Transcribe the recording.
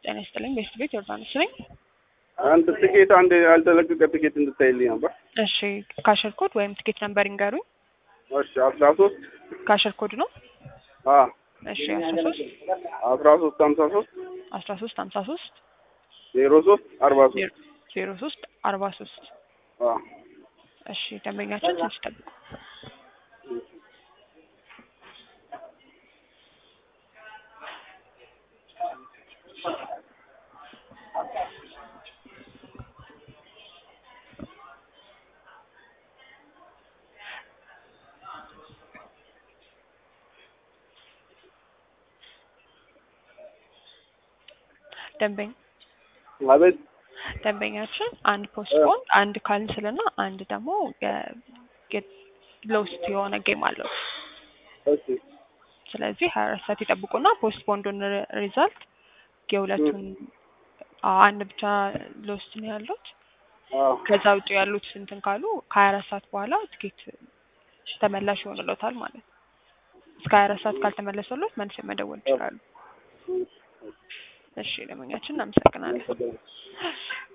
ጤና ይስጥልኝ። ቤስት ቤት ዮርዳኖስ ነኝ። አንድ ትኬት አንድ ያልተለቀቀ ትኬት እንድታይልኝ ነበር። እሺ ካሸር ኮድ ወይም ትኬት ነምበር ይንገሩኝ። እሺ አስራ ሶስት ካሸር ኮድ ነው። አ እሺ አስራ ሶስት አስራ ሶስት ሀምሳ ሶስት አስራ ሶስት ሀምሳ ሶስት ዜሮ ሶስት አርባ ሶስት ዜሮ ሶስት አርባ ሶስት አ እሺ ደንበኛችን ትንሽ ጠብቁ። ደንበኛ አቤት ደንበኛችን አንድ ፖስትፖን አንድ ካንስል እና አንድ ደግሞ ሎስት የሆነ ጌም አለው። እሺ ስለዚህ ሀያ አራት ሰዓት ይጠብቁና ፖስትፖንዱን ሪዛልት የሁለቱን አዎ፣ አንድ ብቻ ሎስት ነው ያሉት። አ ከዛ ውጭ ያሉት እንትን ካሉ ከሀያ አራት ሰዓት በኋላ ትኬት ተመላሽ ይሆንሎታል ማለት ነው። እስከ ሀያ አራት ሰዓት ካልተመለሰሎት መልስ መደወል ይችላሉ። እሺ ደንበኛችን እናመሰግናለን።